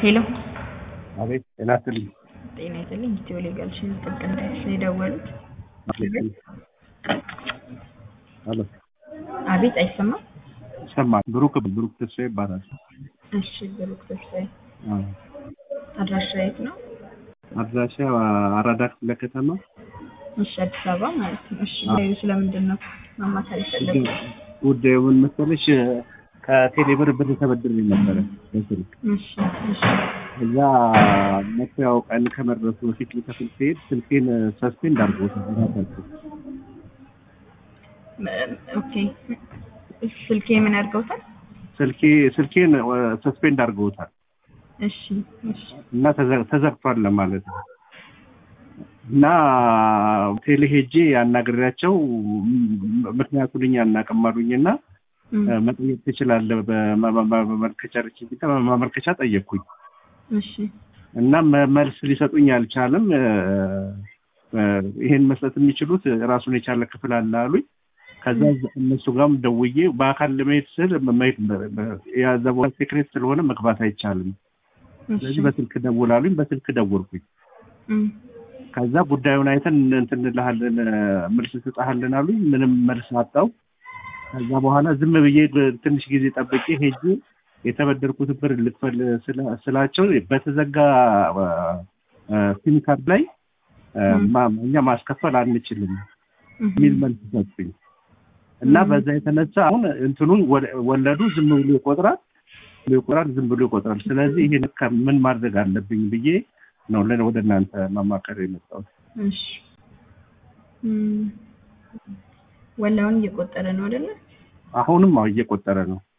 ሄሎ አቤት ጤና ይስጥልኝ። ጤና ይስጥልኝ። ኢትዮ ሌጋል ሽን ጥብቅ እንዳይስ ነው የደወሉት። ሄሎ አቤት አይሰማም። ይሰማል። ብሩክ ብሩክ ተስፋ ይባላል። እሺ ብሩክ ተስፋዬ አዎ። አድራሻ የት ነው? አድራሻ አራዳ ክፍለ ከተማ እሺ አዲስ አበባ ማለት ነው። እሺ ጉዳዩ ስለምንድን ነው ማማከር የፈለጉት? ጉዳዩ ምን መሰለሽ ከቴሌብር ብር ተበድሬ ነበረ በስልክ እሺ እሺ እዛ መክፈያው ቀን ከመድረሱ በፊት ልከፍል ሲሄድ ስልኬን ሰስፔንድ አድርጎታል ራሳቸው ም- ኦኬ ስልኬ ምን አድርገውታል? ስልኬ ስልኬን ሰስፔንድ አድርገውታል እሺ እሺ እና ተዘ- ተዘግቷል ለማለት ነው እና ቴሌ ሄጄ ያናግሬያቸው ም- ምክንያቱን እኛ አናውቅም አሉኝና እም፣ መጠየቅ ትችላለህ በማመልከቻ ርችት ማመልከቻ ጠየቅኩኝ እሺ እና መ- መልስ ሊሰጡኝ አልቻለም እ፣ እ፣ ይሄን መስጠት የሚችሉት ራሱን የቻለ ክፍል አለ አሉኝ ከዛ እነሱ ጋርም ደውዬ በአካል ለመሄድ ስል መሄድ የያዘ ቦታ ሴክሬት ስለሆነ መግባት አይቻልም እሺ ስለዚህ በስልክ ደውል አሉኝ በስልክ ደወልኩኝ እም፣ ከዛ ጉዳዩን አይተን እንትን እንልሃለን መልስ እንሰጥሃለን አሉኝ ምንም መልስ አጣው ከዛ በኋላ ዝም ብዬ ትንሽ ጊዜ ጠብቄ ሄጄ የተበደርኩት ብር ልክፈል ስላ- ስላቸው በተዘጋ ሲም ካርድ ላይ እ፣ ማ- እኛ ማስከፈል አንችልም እም፣ የሚል መልስ ሰጡኝ እና ም። በዛ የተነሳ አሁን እንትኑን ወለ- ወለዱ ዝም ብሎ ይቆጥራል ብሎ ይቆጥራል ዝም ብሎ ይቆጥራል ስለዚህ ይሄን ከ- ምን ማድረግ አለብኝ ብዬ ነው ለ- ወደ እናንተ ማማከር የመጣሁት እሺ እም፣ ወላውን እየቆጠረ ነው አይደለ? አሁንም አዎ እየቆጠረ ነው